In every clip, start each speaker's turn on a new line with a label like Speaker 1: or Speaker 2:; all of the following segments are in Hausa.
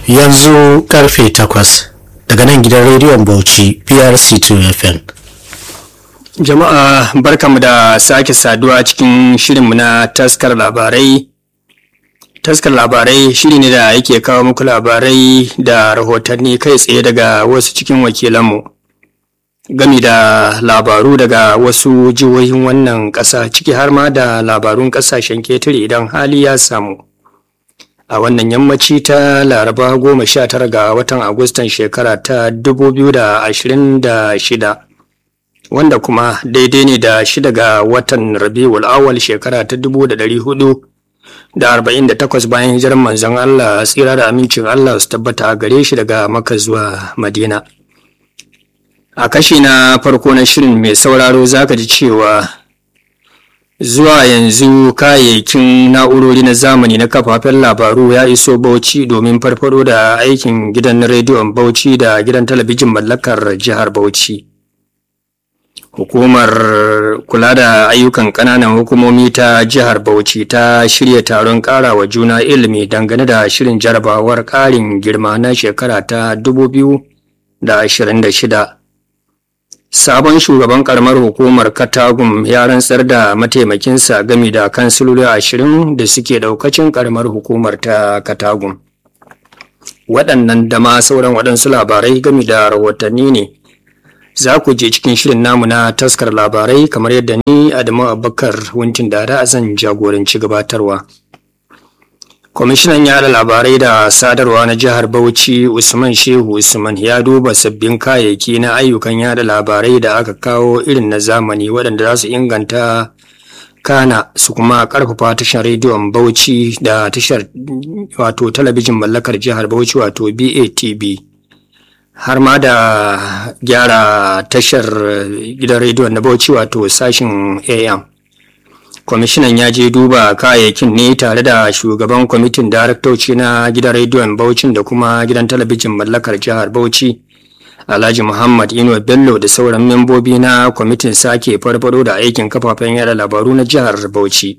Speaker 1: yanzu karfe takwas daga nan gidan rediyon bauchi prc2 fm
Speaker 2: Jama'a barkamu da sake saduwa cikin shirinmu na taskar labarai. Taskar labarai shiri ne da yake kawo muku labarai da rahotanni kai tsaye daga wasu cikin wakilanmu. Gami da labaru daga wasu jihohin wannan ƙasa ciki har ma da labarun ƙasashen ketare idan hali ya samu. A wannan yammaci ta Laraba goma sha tara ga watan Agustan shekara ta dubu biyu da ashirin da shida. wanda kuma daidai ne da shida ga watan rabiul awal shekara ta dubu da ɗari hudu da arba'in da takwas bayan hijirar manzon Allah tsira da amincin Allah su tabbata a gare shi daga maka zuwa madina a kashi na farko na shirin mai sauraro zaka ji cewa zuwa yanzu kayayyakin na'urori na zamani na kafafen labaru ya iso bauchi domin farfado da aikin gidan rediyon bauchi da gidan talabijin mallakar jihar bauchi Hukumar kula da ayyukan ƙananan hukumomi ta jihar Bauchi ta shirya taron ƙara wa juna ilimi dangane da shirin jarabawar ƙarin girma na shekara ta 2026. Sabon shugaban ƙaramar hukumar Katagum ya rantsar da mataimakinsa gami da kansiloli ashirin da suke ɗaukacin ƙaramar hukumar ta Katagum. Waɗannan da ma sauran waɗansu labarai gami da rahotanni ne. za ku je cikin shirin namu na taskar labarai kamar yadda ni Adamu Abubakar Wuntin Dada zan jagoranci gabatarwa. Kwamishinan yada labarai da sadarwa na jihar Bauchi Usman Shehu Usman ya duba sabbin kayayyaki na ayyukan yada labarai da aka kawo irin na zamani waɗanda za su inganta kana su kuma karfafa tashar rediyon Bauchi da tashar wato talabijin mallakar jihar Bauchi wato BATB. har ma da gyara tashar gidan rediyon na bauchi wato sashin am kwamishinan ya je duba kayayyakin ne tare da shugaban kwamitin daraktoci na gidan rediyon bauchin da kuma gidan talabijin mallakar jihar bauchi alhaji muhammad inuwa bello da sauran membobi na kwamitin sake farfado da aikin kafafen yada labaru na jihar bauchi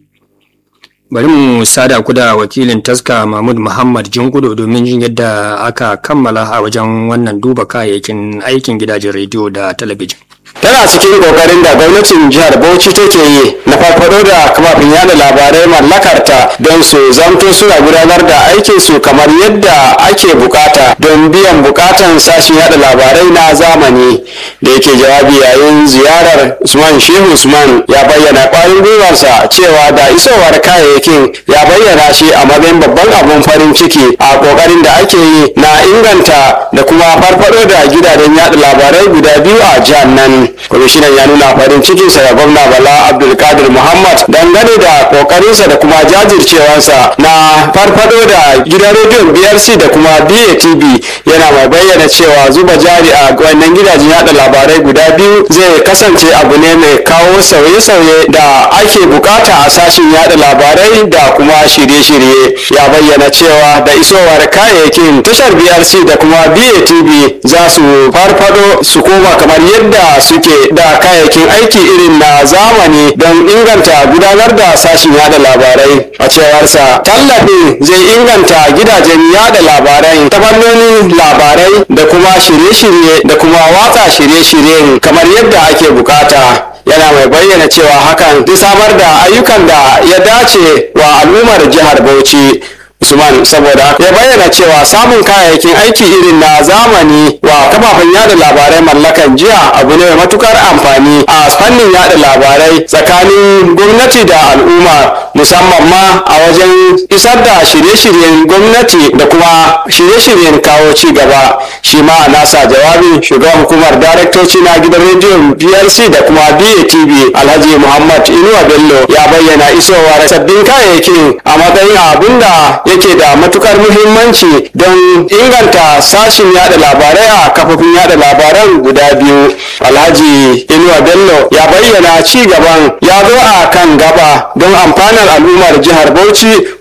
Speaker 2: bari mu sada ku da wakilin taska mahmud muhammad jingudo domin jin yadda aka kammala a wajen wannan duba kayayyakin aikin gidajen rediyo da talabijin
Speaker 3: tana cikin kokarin da gwamnatin jihar bauchi take yi na farfado da kafafen yada labarai mallakarta don su zamto suna gudanar da aikin su kamar yadda ake bukata don biyan bukatan sashen yada labarai na zamani da yake jawabi yayin ziyarar usman shehu usman ya bayyana kwarin gwiwarsa cewa da isowar kayayyakin ya bayyana shi a matsayin babban abun farin ciki a kokarin da ake yi na inganta da kuma farfado da gidajen yada labarai guda biyu a jihar nan kwamishinan ya nuna farin cikinsa ga gwamna bala abdulkadir muhammad dangane da kokarinsa da kuma jajircewarsa na farfado da gidan rediyon brc da kuma batv yana mai bayyana cewa zuba jari a wannan gidajen yada labarai guda biyu zai kasance abu ne mai kawo sauye-sauye da ake bukata a sashen yada labarai da kuma shirye-shirye ya bayyana cewa da isowar kayayyakin tashar brc da kuma batv za su farfado su koma kamar yadda suke da kayayyakin aiki irin na zamani don inganta gudanar da sashen yada labarai a cewarsa tallafin zai inganta gidajen yada labarai ta fannonin labarai da kuma shirye-shirye da kuma watsa shirye-shiryen kamar yadda ake bukata yana mai bayyana cewa hakan zai samar da ayyukan da ya dace wa al'ummar jihar bauchi Usman saboda ya bayyana cewa samun kayayyakin aiki irin na zamani wa kafafen yada labarai mallakan jiya abu ne mai matukar amfani a fannin yada labarai tsakanin gwamnati da al'umma musamman ma a wajen isar da shirye-shiryen gwamnati da kuma shirye-shiryen kawo ci gaba shi ma a nasa jawabin shugaban hukumar daraktoci na gidan rediyon brc da kuma batv alhaji muhammad inuwa bello ya bayyana isowar sabbin kayayyakin a matsayin abin da yake da matukar muhimmanci don inganta sashin yada labarai a kafofin yada labaran guda biyu alhaji inuwa bello ya bayyana ci gaban ya zo a kan gaba don amfanar al'ummar jihar bauchi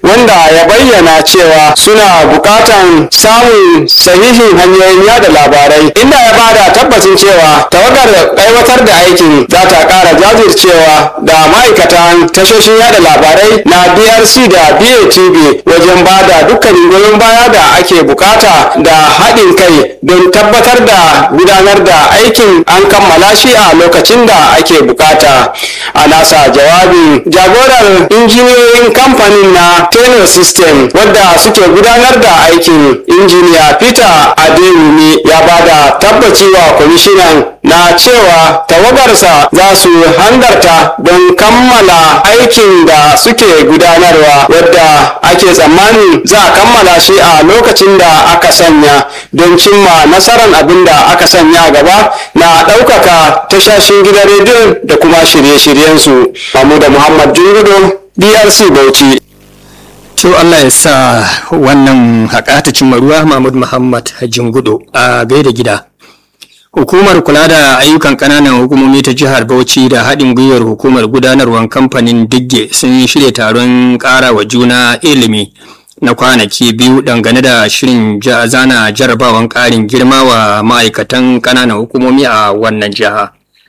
Speaker 3: wanda ya bayyana cewa suna bukatan samun sahihin hanyoyin yada labarai inda ya bada tabbacin cewa tawagar aiwatar da aikin za ta kara jajircewa da ma'aikatan tashoshin yada labarai na brc da batv wajen bada dukkanin goyon baya da ake bukata da haɗin kai don tabbatar da gudanar da aikin an kammala shi a lokacin da ake bukata a nasa jawabin jagorar injiniyoyin kamfanin na tenor system wadda suke gudanar da aikin injiniya peter adeyemi ya bada tabbaci wa kwamishinan na cewa tawagarsa za su hangarta don kammala aikin da suke gudanarwa wadda ake tsammani za a kammala shi a lokacin da aka sanya don cimma nasarar abin da aka sanya gaba na ɗaukaka tashashin gidan rediyon da kuma shirye-shiryensu da muhammad jungudo drc bauchi
Speaker 2: to Allah ya sa wannan haƙa ta cimma ruwa Mahmud Muhammad Jingudo a gaida gida. Hukumar kula da ayyukan ƙananan hukumomi ta jihar Bauchi da haɗin gwiwar hukumar gudanarwar kamfanin Digge sun shirya taron ƙara wa juna ilimi na kwanaki biyu dangane da shirin zana jarabawan ƙarin girma wa ma'aikatan ƙananan hukumomi a wannan jiha.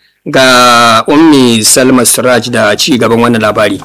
Speaker 2: Ga Ummi Salma Suraj da ci gaban wannan labari.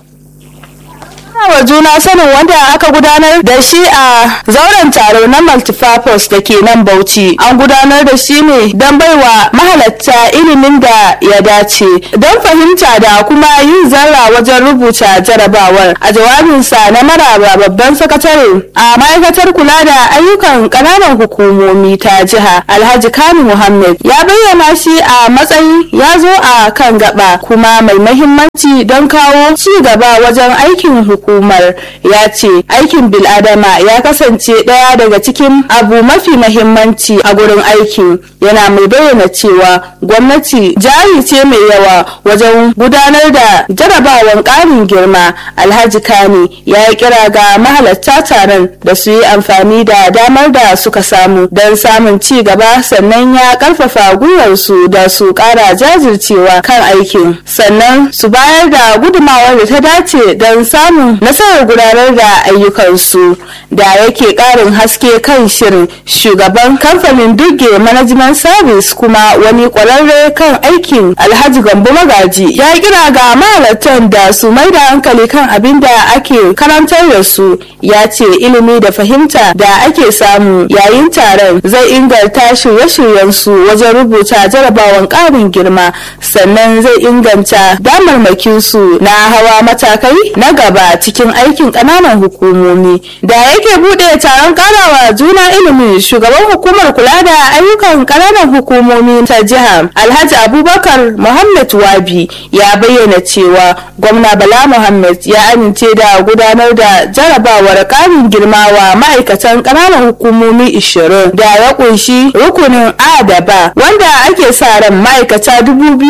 Speaker 4: wa juna sanin wanda aka gudanar da shi a zauren taro na multipurpose da ke nan bauchi an gudanar da shi ne don baiwa mahalatta ilimin da ya dace don fahimta da kuma yin zarra wajen rubuta jarabawar a jawabinsa na maraba babban sakatare a ma'aikatar kula da ayyukan ƙananan hukumomi ta jiha alhaji kani muhammad ya bayyana shi a matsayin ya zo a kan gaba kuma mai mahimmanci don kawo ci gaba wajen aikin hukumar ya ce aikin biladama ya kasance ɗaya daga cikin abu mafi mahimmanci a gurin aikin yana mai bayyana cewa gwamnati jari ce mai yawa wajen gudanar da jarabawan ƙarin girma alhaji kani ya yi kira ga mahalatta taron da su yi amfani da damar da suka samu don samun ci gaba sannan ya karfafa gwiwarsu da su ƙara jajircewa kan aikin sannan su bayar da gudumawar da ta dace don samun nasarar gudanar da ayyukansu da yake ƙarin haske kan shirin shugaban kamfanin duge management service kuma wani ƙwararre kan aikin alhaji gambo magaji ya kira ga mahalartan da su mai da hankali kan abin da ake karantar da su ya ce ilimi da fahimta da ake samu yayin taron zai inganta shirye-shiryensu wajen rubuta jarabawan ƙarin girma sannan zai inganta damarmakinsu na hawa matakai na gaba cikin aikin ƙananan hukumomi da yake buɗe taron karawa juna ilimi shugaban hukumar kula da ayyukan ƙananan hukumomi ta jiha alhaji abubakar muhammad wabi ya bayyana cewa gwamna bala muhammad ya amince da gudanar da jarabawar ƙarin girma wa ma'aikatan ƙananan hukumomi 20 da ya kunshi rukunin a da ba wanda ake sa ran ma'aikata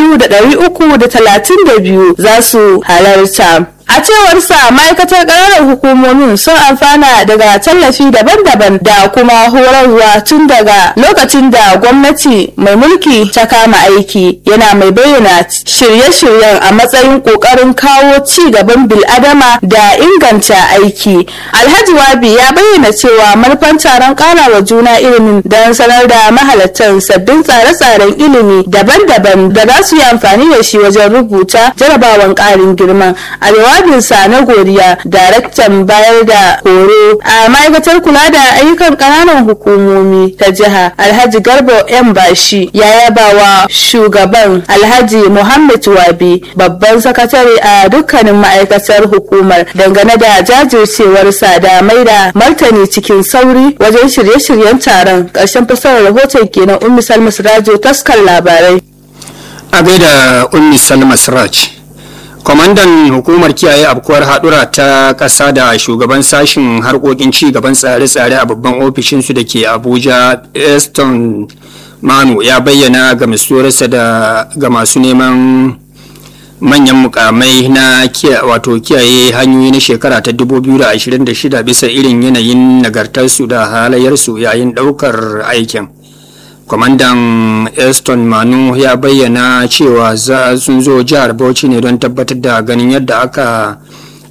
Speaker 4: 2,332 za su halarta a cewar sa ma'aikatar ƙananan hukumomin sun amfana daga tallafi daban-daban da kuma horarwa tun daga lokacin da gwamnati mai mulki ta kama aiki yana mai bayyana shirye-shiryen a matsayin ƙoƙarin kawo ci gaban bil'adama da inganta aiki alhaji wabi ya bayyana cewa manufan taron ƙarawa juna ilimin don sanar da mahalartan sabbin tsare-tsaren ilimi daban-daban da za su yi amfani da shi wajen rubuta jarabawan ƙarin girma a jawabinsa na godiya daraktan bayar da horo a ma'aikatar kula da ayyukan ƙananan hukumomi ta jiha alhaji garba yan bashi ya yaba wa shugaban alhaji muhammad wabi babban sakatare a dukkanin ma'aikatar hukumar dangane da jajircewarsa da mai da martani cikin sauri wajen shirye-shiryen taron ƙarshen fasarar rahoton kenan ummi salma sirajo taskar labarai
Speaker 2: a gaida ummi salma siraj kwamandan hukumar kiyaye afkuwar hadura ta ƙasa da shugaban sashen harkokin ci gaban tsare-tsare a babban ofishinsu da ke abuja eston manu ya bayyana ga misuwarsa da ga masu neman manyan mukamai na wato kiyaye hanyoyi na shekara ta 2026 bisa irin yanayin nagartarsu da halayyarsu yayin ɗaukar aikin kwamandan eston manu ya bayyana cewa sun zo jihar bauchi ne don tabbatar da ganin yadda aka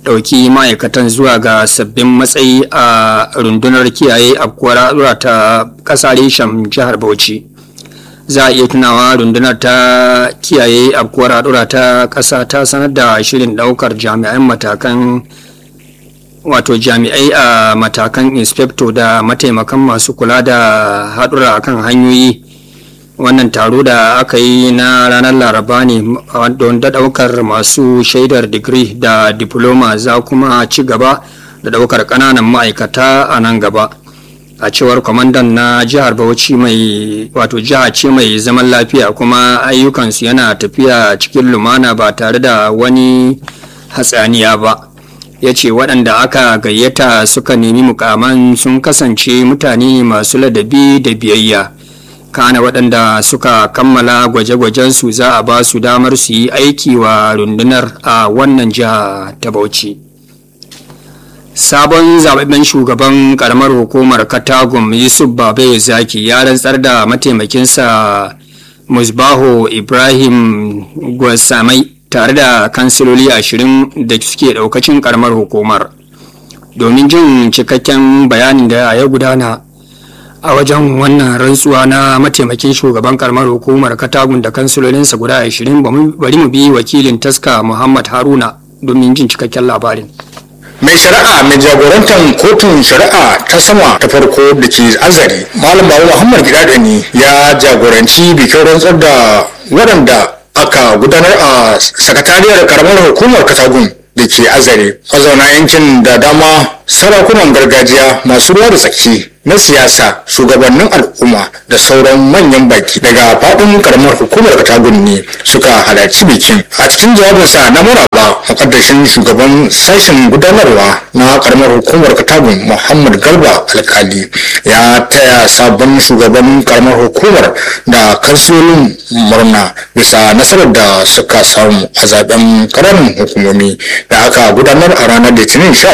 Speaker 2: ɗauki ma'aikatan zuwa ga sabbin matsayi a rundunar kiyaye afkuwar ta ƙasa reshen jihar bauchi za a iya tunawa rundunar ta kiyaye afkuwar haɗura ta ƙasa ta sanar da shirin ɗaukar jami'an matakan wato jami'ai a matakan inspector da mataimakan masu kula da haɗura kan hanyoyi wannan taro da aka yi na ranar laraba ne don da ɗaukar masu shaidar digiri da diploma za kuma ci gaba da ɗaukar ƙananan ma'aikata a nan gaba a cewar kwamandan na jihar bauchi mai wato jiha ce mai zaman lafiya kuma ayyukansu yana tafiya cikin lumana ba tare da wani hatsaniya ba ya ce waɗanda aka gayyata suka nemi mukaman sun kasance mutane masu ladabi da biyayya kana waɗanda suka kammala gwaje-gwajensu za a ba su damar su yi aiki wa rundunar a wannan jiha ta bauchi sabon zababben shugaban karamar hukumar katagum yusuf babe zaki ya rantsar da mataimakinsa musbaho ibrahim gwasamai tare da kansiloli ashirin da suke daukacin karamar hukumar domin jin cikakken bayanin da ya gudana a wajen wannan rantsuwa na mataimakin shugaban karamar hukumar katagun da kansilolinsa guda ashirin bari mu bi wakilin taska muhammad haruna domin jin cikakken labarin
Speaker 5: mai shari'a mai jagorantar kotun shari'a ta sama ta farko da ke azari malam babu muhammad gidadani ya jagoranci bikin rantsar da waɗanda aka gudanar a sakatariyar karamar hukumar katagun da ke azare mazauna yankin da dama sarakunan gargajiya masu ruwa da tsaki na siyasa shugabannin al'umma da sauran manyan baki daga faɗin karamar hukumar katagun ne suka halarci bikin a cikin jawabinsa na maraba makaddashin shugaban sashen gudanarwa na karamar hukumar katagun muhammad garba alkali ya taya sabon shugaban karamar hukumar da kansilolin murna bisa nasarar da suka samu a zaben karamin hukumomi da aka gudanar a ranar litinin